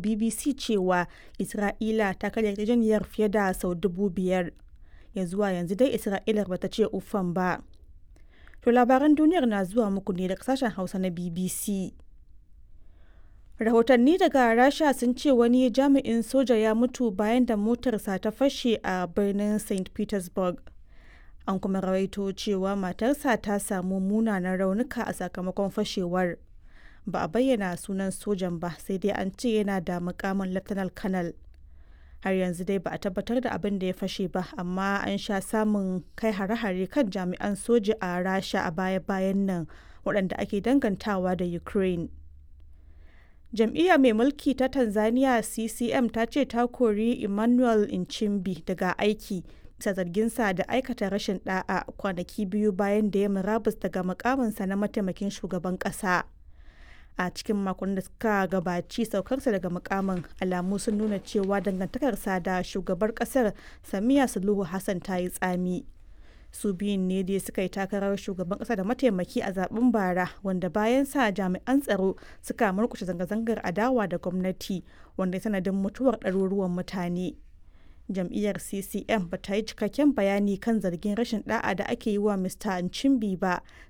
BBC cewa Isra'ila ta karya yarjejeniyar fiye da sau dubu biyar. Ya zuwa yanzu dai Isra'ilar bata ce uffan ba. To labaran duniyar na zuwa muku ne daga sashen Hausa na BBC. Rahotanni daga Rasha sun ce wani jami'in soja ya mutu bayan da motarsa ta fashe a birnin St. Petersburg. An kuma rawaito cewa matarsa ta samu munanan raunuka a sakamakon fashewar. Ba a bayyana sunan sojan ba sai dai an ce yana da mukamin Lieutenant Colonel. Har yanzu dai ba a tabbatar da abin da ya fashe ba amma an sha samun kai hare-hare kan jami'an soja a Rasha a baya-bayan nan waɗanda ake dangantawa da Ukraine. Jam'iyya mai mulki ta Tanzania CCM ta ce ta kori Emmanuel Nchimbi daga aiki bisa zarginsa da aikata rashin da'a kwanaki biyu bayan da ya murabus daga mukaminsa na mataimakin shugaban ƙasa. a cikin makon da suka gabaci saukarsa daga mukamin alamu sun nuna cewa dangantakarsa da shugabar kasar samiya suluhu hassan ta yi tsami su biyun ne dai suka yi takarar shugaban kasa da mataimaki a zaben bara wanda bayan sa jami'an tsaro suka murkushe zanga-zangar adawa da gwamnati wanda sanadin mutuwar ɗaruruwan mutane jam'iyyar ccm ba ta yi cikakken bayani kan zargin rashin da'a da ake yi wa mr nchimbi ba